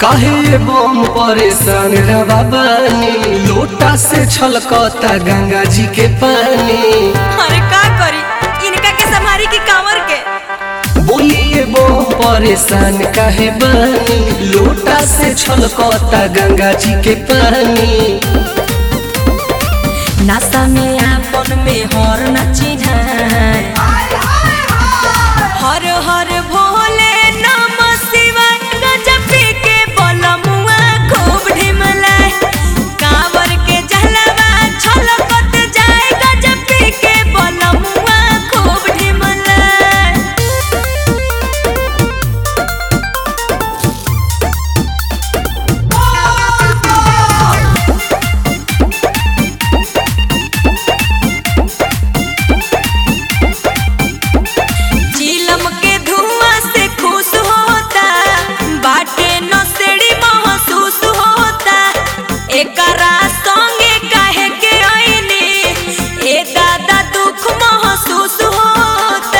काहे बम परेशान रवा बानी लोटा से छलकता गंगा जी के पानी अरे का करी इनका के संभारी की कांवर के बोलिए बम परेशान काहे बानी लोटा से छलकता गंगा जी के पानी नासा में आपन में हर न चिन्हाय हर हर भोले नम शिवाय गजब के बलमुआ खूब ढिमलाय कांवर के जहलवा छलकत जाए गजब के बलमुआ खूब ढिमलाय चीलम के धुआं से खुश होता बाटे नसेड़ी महसूस होता एकरा संगे काहे के आईनी ए दादा दुख महसूस होता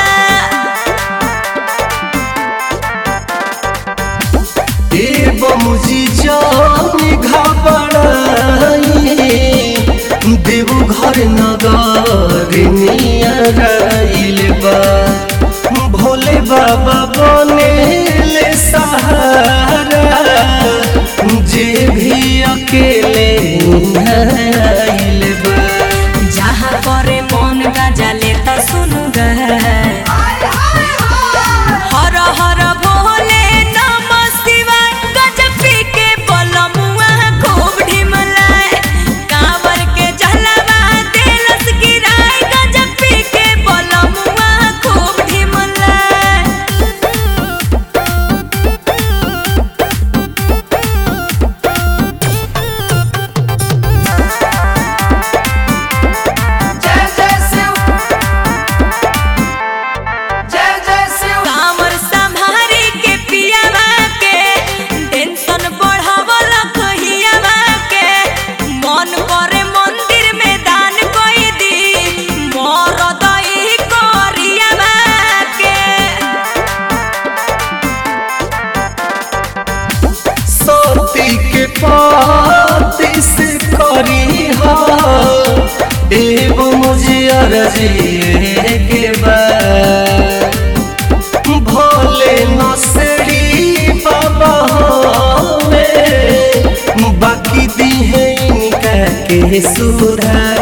ए बमुजी जानी घबराई देवो घर नगर नियराइल बा भोले बाबा बने ले सहारा जे भी अकेले आइल बा जहाँ करे मन गजा लेता सुनु गा हर हर भोले नम शिवाय गजब के बलमुआ खूब ढिमलाय कांवर के जहलवा देलस गिराय गजब के बलमुआ खूब ढिमलाय कांवर संभारी के पियावा के टेंशन बढ़ावल कहियावा के मन करे मंदिर में दान कोई दी मोर दई करियावा के सती के पाती से करी हा एवं मुझे अर्जी के बाद भोले नसड़ी बाबा में बाकी दी है इनका के सुधार